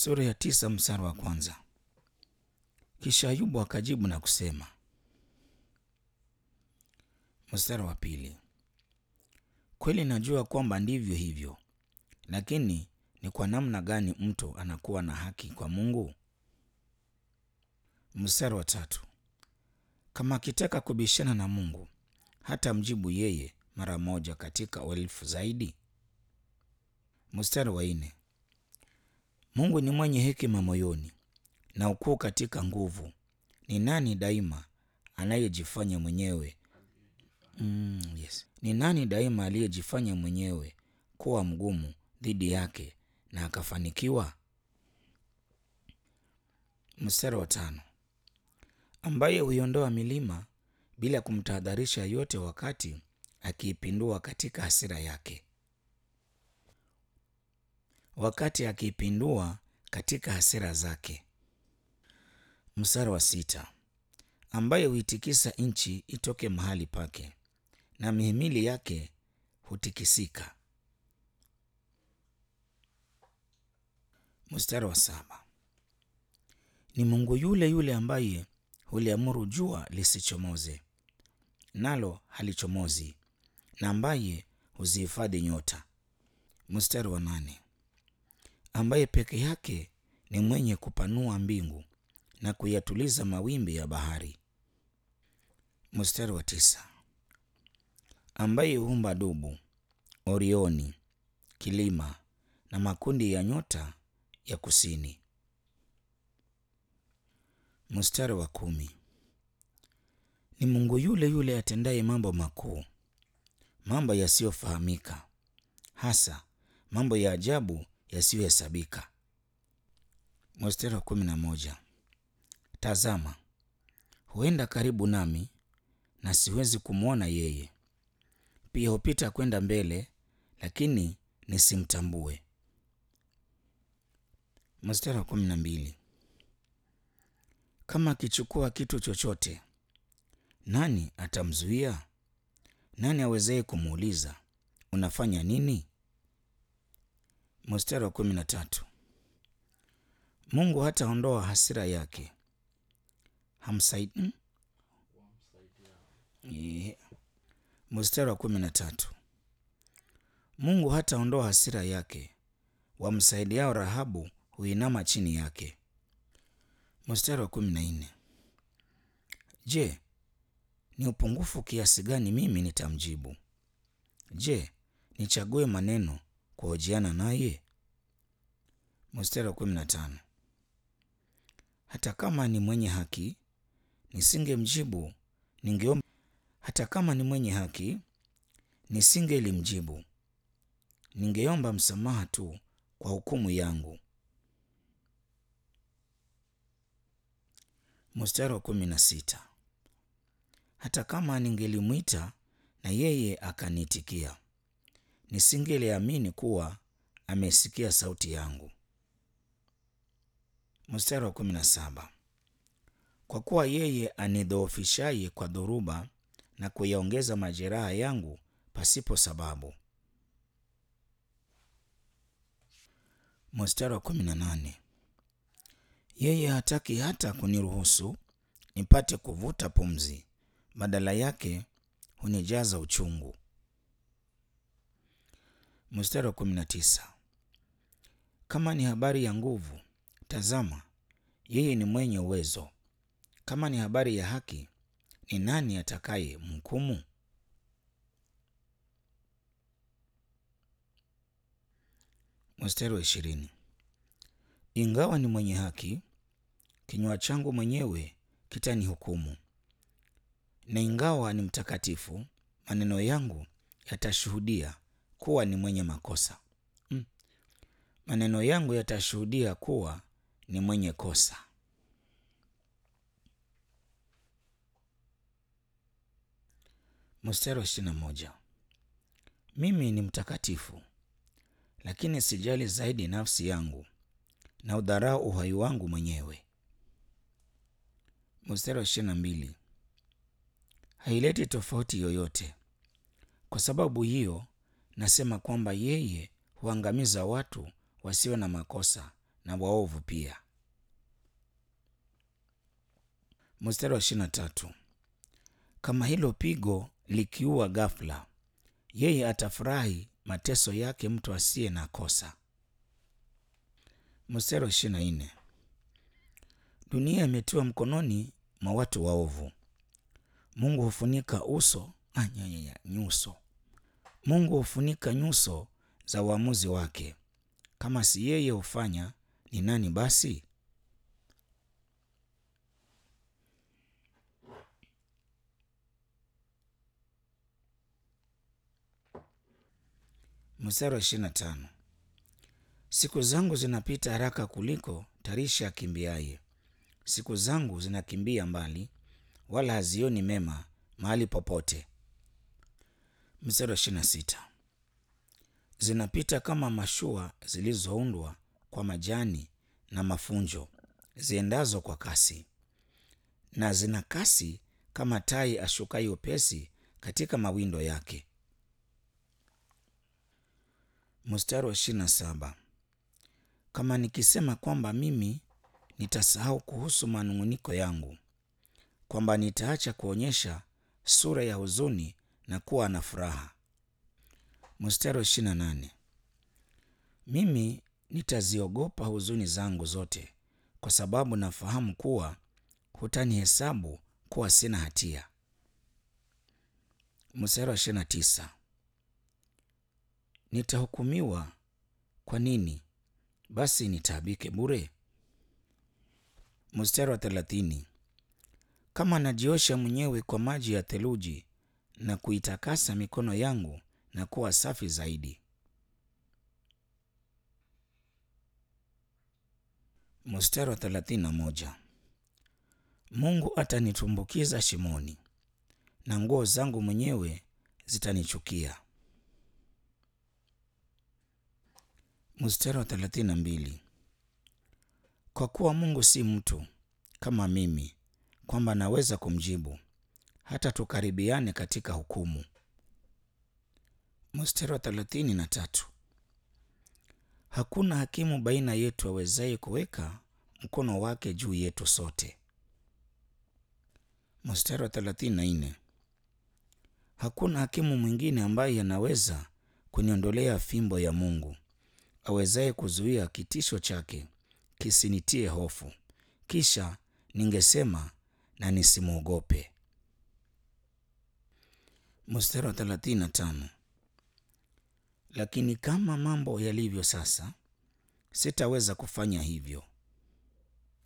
Sura ya tisa mstari wa kwanza. Kisha Ayubu akajibu na kusema. Mstari wa pili. Kweli najua kwamba ndivyo hivyo, lakini ni kwa namna gani mtu anakuwa na haki kwa Mungu? Mstari wa tatu. Kama akitaka kubishana na Mungu, hata mjibu yeye mara moja katika elfu zaidi. Mstari wa nne. Mungu ni mwenye hekima moyoni na ukuu katika nguvu. Ni nani daima anayejifanya mwenyewe mm, yes. Ni nani daima aliyejifanya mwenyewe kuwa mgumu dhidi yake na akafanikiwa? Mstari wa tano. Ambaye huiondoa milima bila kumtahadharisha yote, wakati akiipindua katika hasira yake, wakati akiipindua katika hasira zake. Mstari wa sita. Ambaye huitikisa nchi itoke mahali pake na mihimili yake hutikisika. Mstari wa saba. Ni Mungu yule yule ambaye huliamuru jua lisichomoze, nalo halichomozi, na ambaye huzihifadhi nyota. Mstari wa nane. Ambaye peke yake ni mwenye kupanua mbingu na kuyatuliza mawimbi ya bahari. Mstari wa tisa. Ambaye huumba dubu, Orioni, kilima na makundi ya nyota ya kusini. Mstari wa kumi. Ni Mungu yule yule atendaye mambo makuu, mambo yasiyofahamika, hasa mambo ya ajabu yasiyohesabika. Mstari wa kumi na moja. Tazama, huenda karibu nami na siwezi kumwona yeye, pia hupita kwenda mbele, lakini nisimtambue. Mstari wa kumi na mbili. Kama akichukua kitu chochote, nani atamzuia? Nani awezaye kumuuliza unafanya nini? Mstari wa kumi na tatu. Mungu hataondoa hasira yake, hamsaidi. Yeah. Mstari wa kumi na tatu. Mungu hataondoa hasira yake, wamsaidiao Rahabu huinama chini yake. Mstari wa kumi na nne. Je, ni upungufu kiasi gani mimi nitamjibu? Je, nichague maneno kuhojiana naye? Mstari wa kumi na tano. Hata kama ni mwenye haki nisingemjibu, ningeomba. Hata kama ni mwenye haki nisingelimjibu, ningeomba msamaha tu kwa hukumu yangu. Mstari wa kumi na sita. Hata kama ningelimwita na yeye akaniitikia, nisingeliamini kuwa amesikia sauti yangu. Mstari wa kumi na saba. Kwa kuwa yeye anidhoofishaye kwa dhoruba na kuyaongeza majeraha yangu pasipo sababu. Mstari wa kumi na nane. Yeye hataki hata kuniruhusu nipate kuvuta pumzi, badala yake hunijaza uchungu. Mstari wa kumi na tisa. Kama ni habari ya nguvu, tazama, yeye ni mwenye uwezo. Kama ni habari ya haki, ni nani atakaye mhukumu? Mstari wa ishirini. Ingawa ni mwenye haki, kinywa changu mwenyewe kitanihukumu, na ingawa ni mtakatifu, maneno yangu yatashuhudia kuwa ni mwenye makosa. Mm. Maneno yangu yatashuhudia kuwa ni mwenye kosa. Mstari wa ishirini na moja. Mimi ni mtakatifu, lakini sijali zaidi nafsi yangu na udharau uhai wangu mwenyewe. Mstari wa ishirini na mbili. Haileti tofauti yoyote. Kwa sababu hiyo nasema kwamba yeye huangamiza watu wasio na makosa na waovu pia. Mstari wa ishirini na tatu kama hilo pigo likiua ghafla, yeye atafurahi mateso yake mtu asiye na kosa. Mstari wa ishirini na nne dunia imetiwa mkononi mwa watu waovu. Mungu hufunika uso anyanyanya nyuso. Mungu hufunika nyuso za uamuzi wake. Kama si yeye hufanya, ni nani basi? Mstari wa ishirini na tano siku zangu zinapita haraka kuliko tarisha akimbiaye. Siku zangu zinakimbia mbali, wala hazioni mema mahali popote. Mstari wa ishirini na sita zinapita kama mashua zilizoundwa kwa majani na mafunjo, ziendazo kwa kasi, na zina kasi kama tai ashukayo upesi katika mawindo yake. Mstari wa ishirini na saba kama nikisema kwamba mimi nitasahau kuhusu manung'uniko yangu, kwamba nitaacha kuonyesha sura ya huzuni na kuwa na furaha. Mstari wa ishirini na nane mimi nitaziogopa huzuni zangu zote, kwa sababu nafahamu kuwa hutanihesabu kuwa sina hatia. Mstari wa ishirini na tisa nitahukumiwa kwa nini? Basi nitaabike bure. Mstari wa thelathini kama najiosha mwenyewe kwa maji ya theluji na kuitakasa mikono yangu na kuwa safi zaidi. Mstari wa thelathini na moja Mungu atanitumbukiza shimoni na nguo zangu mwenyewe zitanichukia. Mstari wa thelathini na mbili kwa kuwa Mungu si mtu kama mimi, kwamba naweza kumjibu hata tukaribiane katika hukumu. Mstari wa thelathini na tatu hakuna hakimu baina yetu awezaye kuweka mkono wake juu yetu sote. Mstari wa thelathini na nne hakuna hakimu mwingine ambaye anaweza kuniondolea fimbo ya Mungu, awezaye kuzuia kitisho chake kisinitie hofu, kisha ningesema na nisimwogope. Mstari wa thelathini na tano lakini kama mambo yalivyo sasa, sitaweza kufanya hivyo.